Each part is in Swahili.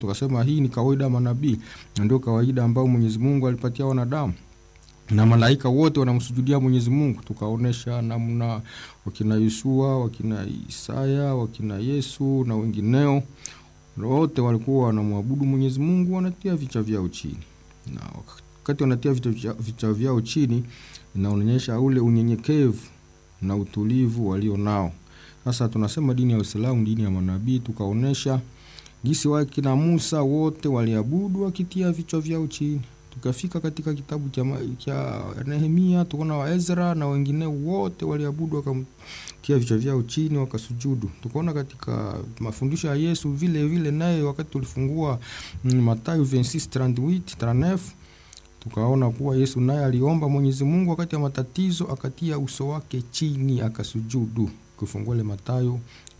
tukasema hii ni kawaida ya manabii na ndio kawaida ambayo Mwenyezi Mungu alipatia wanadamu na malaika wote wanamsujudia Mwenyezi Mungu. Tukaonesha namna wakina Yusua, wakina Isaya, wakina Yesu na wengineo wote walikuwa wanamwabudu Mwenyezi Mungu, wanatia vichwa vyao chini, na wakati wanatia vichwa vyao chini inaonyesha ule unyenyekevu na utulivu walio nao. Sasa tunasema dini ya Uislamu, dini ya manabii, tukaonesha jinsi wakina Musa wote waliabudu wakitia vichwa vyao chini. Tukafika katika kitabu cha, cha Nehemia tukaona wa Ezra na wengine wote waliabudu wakamtia vichwa vyao chini wakasujudu. Tukaona katika mafundisho ya Yesu vile vile, naye wakati tulifungua Mathayo 26:38 tukaona kuwa Yesu naye aliomba Mwenyezi Mungu wakati wa matatizo, akatia uso wake chini akasujudu. Kufungua ile Mathayo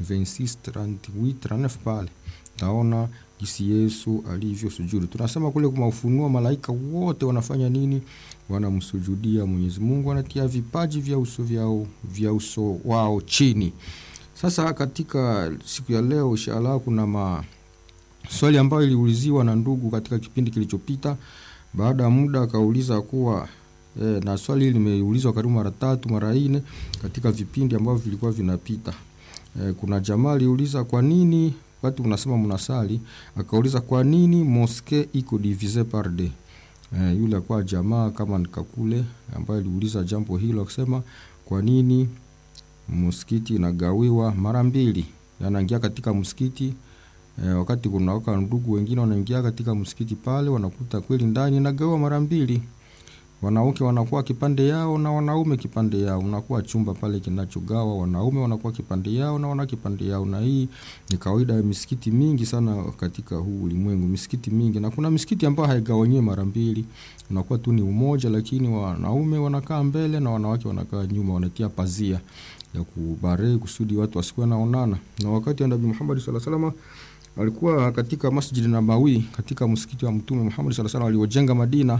26:38 pale taona jinsi Yesu alivyo sujudu. Tunasema kule kwa Ufunuo, malaika wote wanafanya nini? Wanamsujudia Mwenyezi Mungu, wanatia vipaji vya uso vyao vya uso wao chini. Sasa katika siku ya leo inshallah, kuna maswali ambayo iliuliziwa na ndugu katika kipindi kilichopita. Baada ya muda akauliza kuwa e, na swali hili limeulizwa karibu mara tatu mara nne katika vipindi ambavyo vilikuwa vinapita. E, kuna jamaa aliuliza kwa nini wakati unasema mnasali, akauliza kwa nini moske iko divise par deux. E, yule kwa jamaa kama nikakule ambaye aliuliza jambo hilo akisema kwa nini msikiti inagawiwa mara mbili, anaingia katika msikiti e, wakati kunawaka ndugu wengine wanaingia katika msikiti pale, wanakuta kweli ndani inagawiwa mara mbili wanawake wanakuwa kipande yao na wanaume kipande yao, unakuwa chumba pale kinachogawa, wanaume wanakuwa kipande yao na wana kipande yao. Na hii ni kawaida ya misikiti mingi sana katika huu ulimwengu, misikiti mingi, na kuna misikiti ambayo haigawanyiwi mara mbili, unakuwa tu ni umoja, lakini wanaume wanakaa mbele na wanawake wanakaa nyuma, wanatia pazia ya kubare kusudi watu wasikuwe naonana. Na wakati Nabii Muhammad sallallahu alaihi wasallam alikuwa katika Masjid Nabawi, katika msikiti wa Mtume Muhammad sallallahu alaihi wasallam aliojenga Madina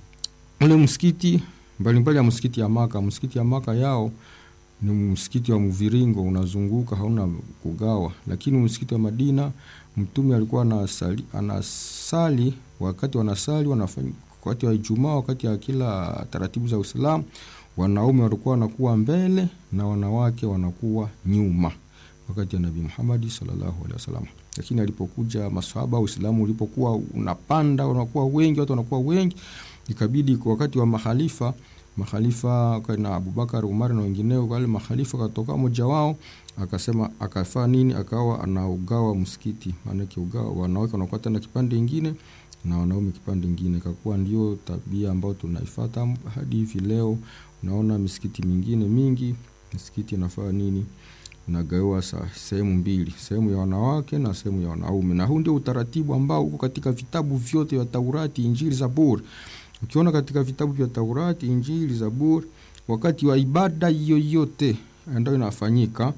ule msikiti mbalimbali ya msikiti ya Maka, msikiti ya Maka yao ni msikiti wa mviringo unazunguka, hauna kugawa. Lakini msikiti wa Madina mtume alikuwa anasali, anasali wakati wanasali wanafanya wakati wa Ijumaa, wakati ya kila taratibu za Uislamu, wanaume walikuwa wanakuwa mbele na wanawake wanakuwa nyuma, wakati ya Nabii Muhammad sallallahu alaihi wasallam. Lakini alipokuja maswahaba, Uislamu ulipokuwa unapanda, unakuwa wengi, watu wanakuwa wengi ikabidi kwa wakati wa mahalifa mahalifa na Abubakar, Umar na wengineo, wale mahalifa katoka mmoja wao akasema, akafaa nini? Akawa anaugawa msikiti, maana ugawa wanawake wanakuwa tena kipande kingine na wanaume kipande kingine. Ikakuwa ndio tabia ambayo tunaifuata hadi hivi leo. Unaona misikiti mingine mingi, misikiti inafaa nini? Nagawa sehemu mbili, sehemu ya wanawake na sehemu ya wanaume, na huu ndio utaratibu ambao uko katika vitabu vyote vya Taurati, Injili, Zaburi. Ukiona katika vitabu vya Taurati, Injili, Zaburi, wakati wa ibada yoyote ambayo inafanyika,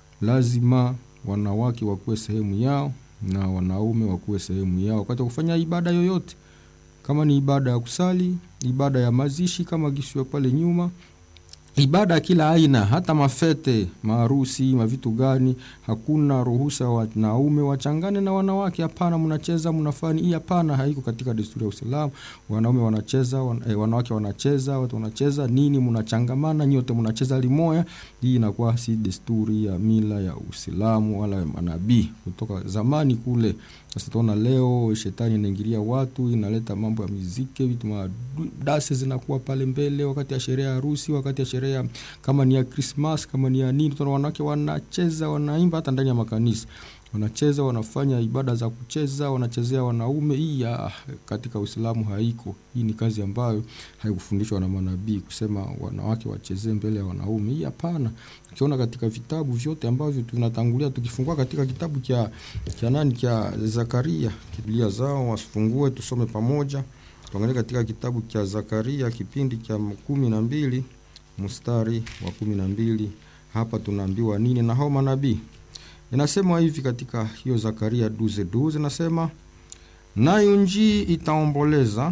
lazima wanawake wakuwe sehemu yao na wanaume wakuwe sehemu yao wakati wa kufanya ibada yoyote, kama ni ibada ya kusali, ibada ya mazishi kama gisiwa pale nyuma ibada ya kila aina, hata mafete, maharusi, mavitu gani, hakuna ruhusa wanaume wachangane na wanawake. Hapana, mnacheza mnafani hii, hapana, haiko katika desturi ya Uislamu. Wanaume wanacheza wan, eh, wanawake wanacheza, watu wanacheza nini, mnachangamana nyote, mnacheza limoya. Hii inakuwa si desturi ya mila ya Uislamu wala ya manabii kutoka zamani kule. Sasa tunaona leo shetani inaingilia watu, inaleta mambo ya muziki, vitu madase zinakuwa pale mbele, wakati ya sherehe ya harusi, wakati ya sherehe kama ni ya Christmas, kama ni ya nini, tunaona wanawake wanacheza, wanaimba, hata ndani ya makanisa wanacheza, wanafanya ibada za kucheza, wanachezea wanaume. Hii ya katika Uislamu haiko. Hii ni kazi ambayo haikufundishwa na manabii kusema wanawake wachezee mbele ya wanaume. Hii hapana. Ukiona katika vitabu vyote ambavyo tunatangulia, tukifungua katika kitabu cha cha nani cha Zakaria, Biblia zao wasifungue, tusome pamoja. Tuangalie katika kitabu cha Zakaria kipindi cha kumi na mbili mstari wa kumi na mbili. Hapa tunaambiwa nini na hao manabii? Inasema hivi katika hiyo Zakaria duze duze, nasema nayo njii itaomboleza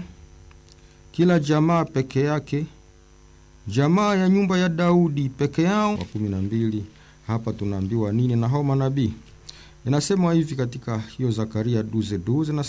kila jamaa peke yake, jamaa ya nyumba ya Daudi peke yao. Wa kumi na mbili. Hapa tunaambiwa nini na hao manabii? Inasema hivi katika hiyo Zakaria duze duze,